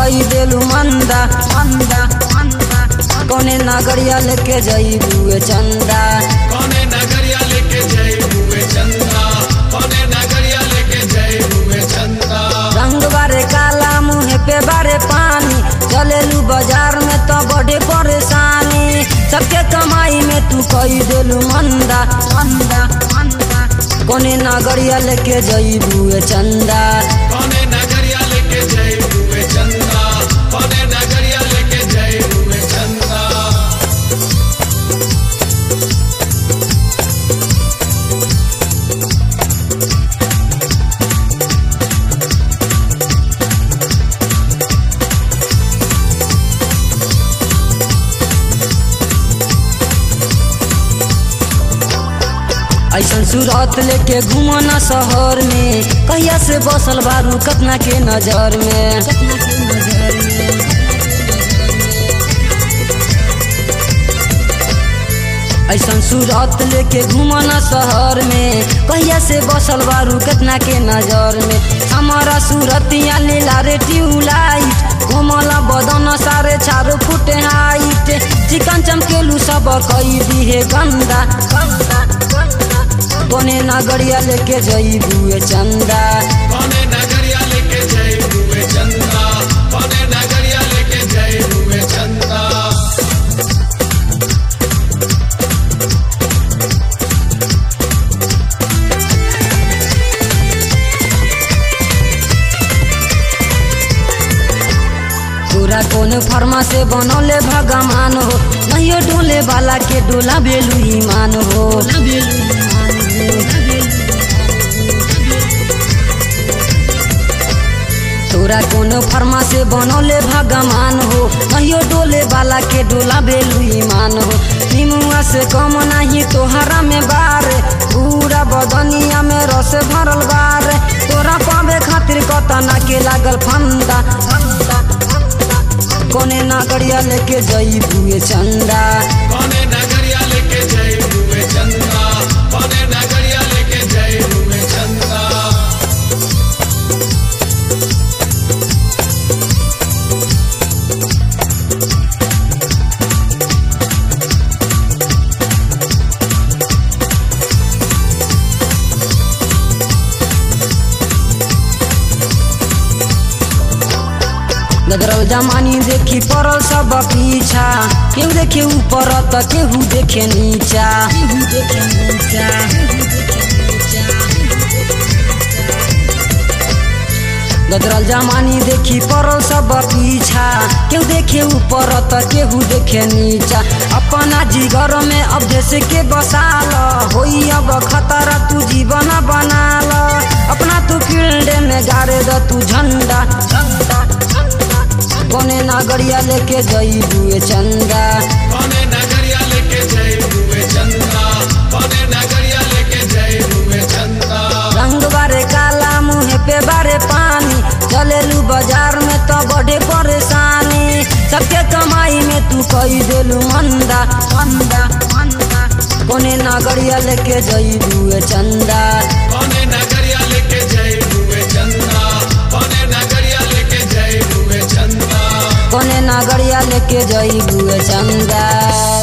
कई देलू मंदा मंदा मंदा कौने नगरिया लेके जईबू चंदा कौने नगरिया लेके जय हुए चंदा कौने नगरिया लेके जय हुए चंदा रंग बारे काला मुँह पे बारे पानी चलेलू बाजार में तो बड़े परेशानी सबके कमाई में तू कई देलू मंदा मंदा मंदा कौने नगरिया लेके जईबू चंदा कौने नगरिया लेके जय हुए चंदा कौने नगरिया लेके जय हुए चंदा ऐसन सूरत लेके घूमो न शहर में कहिया से बसल बारू कतना के नजर में ऐसन सूरत लेके घूमो न शहर में कहिया से बसल बारू कतना के नजर में हमारा सूरतिया लीला रे ट्यूबलाइट घूमला बदन सारे चारो फुट हाइट चिकन चमकेलू सब कई दिहे गंदा गंदा गंदा कोने नगरिया लेके जईबू चंदा कौने नगरिया लेके जय हुए चंदा कौने नगरिया लेके जय हुए चंदा पूरा कौन फर्मा से बनौले भगवान हो नहीं डोले वाला के डोला बेलू ईमान हो तोरा कौन फर्मा से बनौले भगवान हो नहीं डोले वाला के डोला बेलू ईमान हो निमुआ से कम नहीं तोहरा में बार पूरा बदनिया में रस भरल बार तोरा पावे खातिर कतना के लागल फंदा फंदा फंदा कोने नागरिया लेके जईबू चंदा कौने नगरिया लेके जय हुए चंदा कौने नगरिया लेके जय हुए चंदा गदरल जमानी देखी पड़ल सब पीछा केहू देखे ऊपर त केहू देखे नीचा केहू देखे नीचा गदरल जमानी देखी पड़ल सब पीछा केहू देखे ऊपर त केहू देखे नीचा अपना जिगर में अब जैसे के बसाल होई अब खतरा तू जीवन बनाल अपना तू फील्ड में गाड़े द तू झंडा झंडा झंडा कोने नागरिया लेके जईबू चंदा कौने नगरिया लेके जय हुए चंदा कौने नगरिया लेके जय हुए चंदा रंग बारे काला मुँह पे बारे पानी चलेलू बाजार में तो बड़े परेशानी सबके कमाई में तू कई देलू मंदा मंदा मंदा कोने नागरिया लेके जईबू चंदा कौने नगरिया लेके जय हुए चंदा कौने नगरिया लेके जय हुए चंदा कोने नागरिया लेके जईबू चंदा